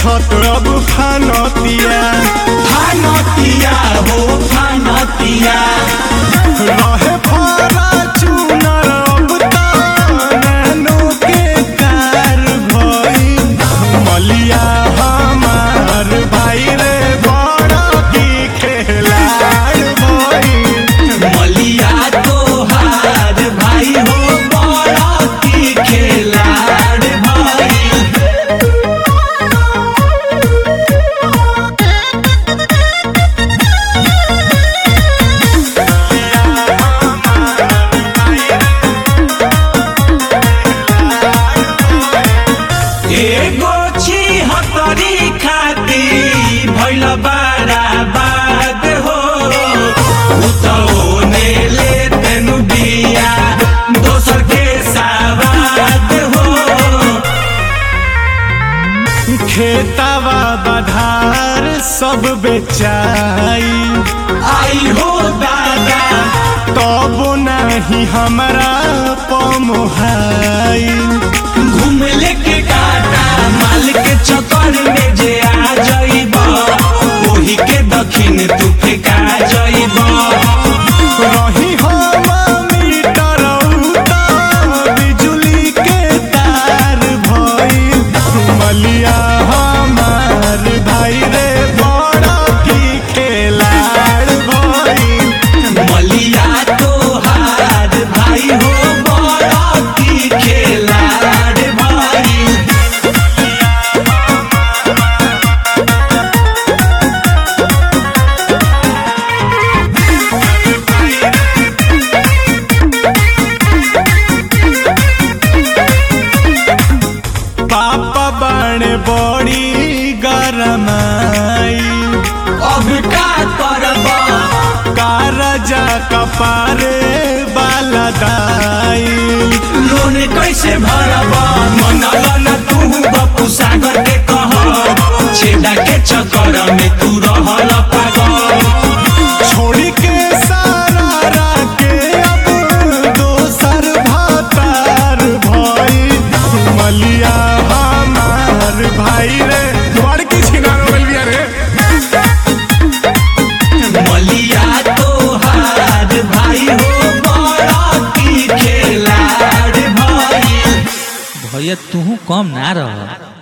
छत अब फानतिया फानतिया हो फानतिया रहे फरा चुनर अब तानो के कार भई मलिया हमार भाई रे बड़ा की खेलाड़ भई मलिया तोहार भाई हो बड़ा की खेलाड़ भाई एगो छिहत्तरी खाती भैल बारा बाद हो उतौने ले तेनु बिया दोसर के सावाद हो खेतावा बधार सब बेचाई आई हो दादा तब नाही हमरा पमोहाई घूम लेके काटा माल के चक्कर में जे आ जाइब ओही के दक्षिण तू फेंका जाइब रही हम मीटर उता बिजुली के तार भई मलिया हमार भाई रे बड़ा की खेलाड़ भई मलिया तोहार भाई हो बड़ा की खेलाड़ भाई पापा बड़े बड़ी गरमाई अब का करब कारजा कपारे बाला दाई लोन कैसे भरब मनल न तू बपू सागर के कह छेदा के चक्कर में तू रहल पागल छोड़ी के सारा राके अब दोसर भातार भई मलिया हमार भाई रे बड़ की छिनार हो गइल बिया रे मलिया तोहार भाई हो बड़ा की खेलाड़ भाई भैया तू कम ना रह